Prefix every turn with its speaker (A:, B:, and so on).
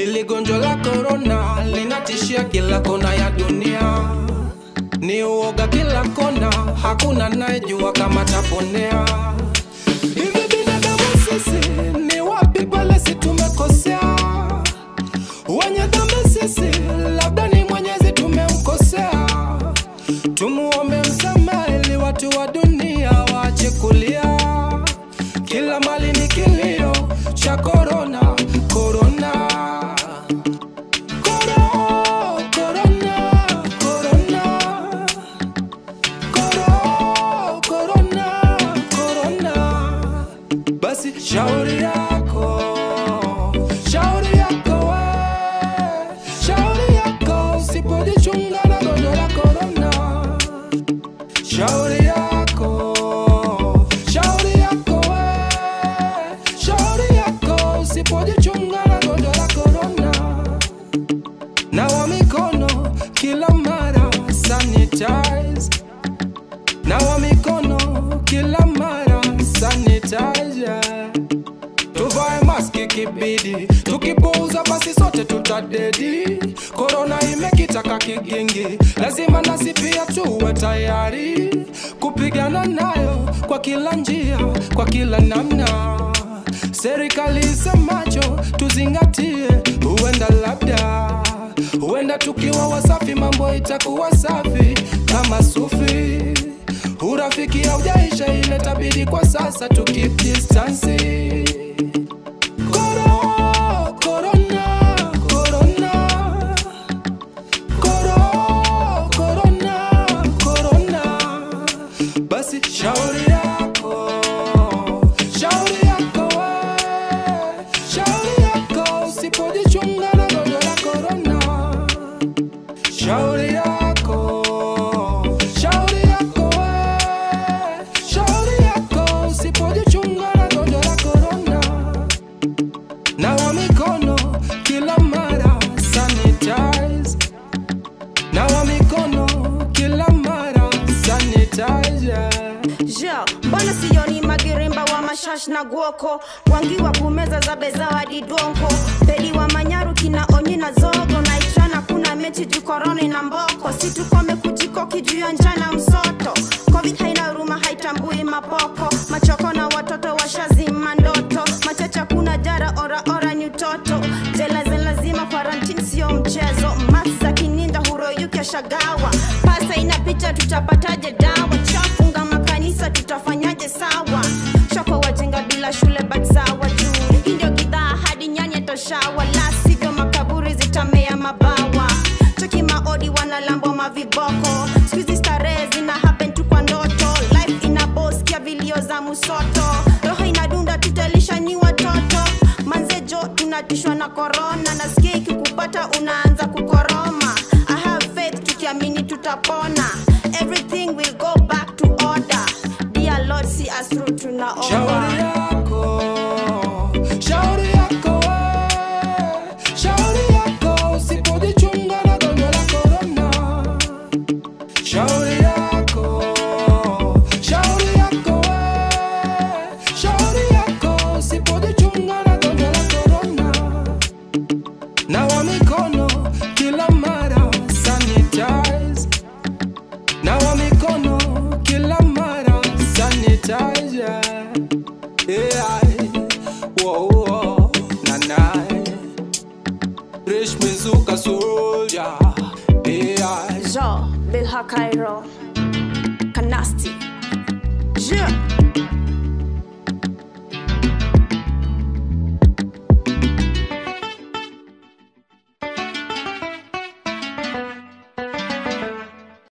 A: Hili gonjwa la korona linatishia kila kona ya dunia, ni uoga kila kona, hakuna anayejua kama taponea. Hivi binadamu sisi ni wapi pale si tumekosea? Wenye dhambi sisi, labda ni Mwenyezi tumemkosea. Tumuombe msamaha ili watu wa dunia waache kulia. Kila mali ni kilio cha korona, korona. Koro, korona, korona. Koro, korona, korona. Basi shauri yako, shauri yako we, shauri yako usipojichunga na gonjwa la korona. Shauri yako, shauri yako we, shauri yako usipojichunga na gonjwa la korona. Nawa mikono kila mara, sanitize. Nawa mikono kila mara, sanitize. yeah. Tuvae maski kibidi, tukipuuza basi sote tutadedi. Korona imekitaka kigingi, lazima nasi pia tuwe tayari kupigana nayo kwa kila njia, kwa kila namna. Serikali isemacho tuzingatie, huenda labda, huenda tukiwa wasafi mambo itakuwa safi kama sufi. Urafiki haujaisha, ile tabidi kwa sasa tu keep distance. Koro, korona, korona. Koro, korona, korona. Basi shauri yako, shauri yako we, shauri yako usipojichunga na gonjwa la korona. Shauri yako, shauri yako we, shauri yako usipojichunga na gonjwa la korona. Nawa mikono kila mara, sanitize. Nawa mikono kila mara, sanitize. yeah.
B: Ja, mbona sioni magirimba wa mashash na gwoko wangiwa kumeza za bezawadi donko pedi wa manyaru kina onyi na zogo na ichana kuna mechi juu koroni na mboko situkome kujikoki juu ya njana msoto covid haina huruma haitambui mapoko machoko na watoto washazima ndoto machacha kuna jara ora ora ni utoto jela za lazima quarantine sio mchezo math za kininja huroyuke shagawa pasa ina picha tutapataje dawa chafunga makanisa tutafanyaje sawa shoko wajenga bila shule but sawa juu hii ndio gidhaa hadi nyanya toshawa la sivyo makaburi zitamea mabawa cheki maodi wanalambwa maviboko skuizi starehe zina happen tu kwa ndoto life ina boskia vilio za musoto roho inadunda tutalisha ni watoto manzejo tunatishwa na korona nasikia ikikupata unaanza kukoroma i have faith tukiamini tutapona everything will go back to order dear lord see us through
A: Shauri
B: tunaomba
A: yako, shauri yako we, shauri yako usipojichunga na gonjwa la korona. Shauri yako, shauri yako we, shauri yako usipojichunga na gonjwa la korona. Nawa mikono kila mara, sanitize. Nawa mikono kila mara, sanitize. yeah. Yeah, whoa, whoa, na na. Rich Mizuka soldier. Yeah.
B: jo bilha cairo kanasti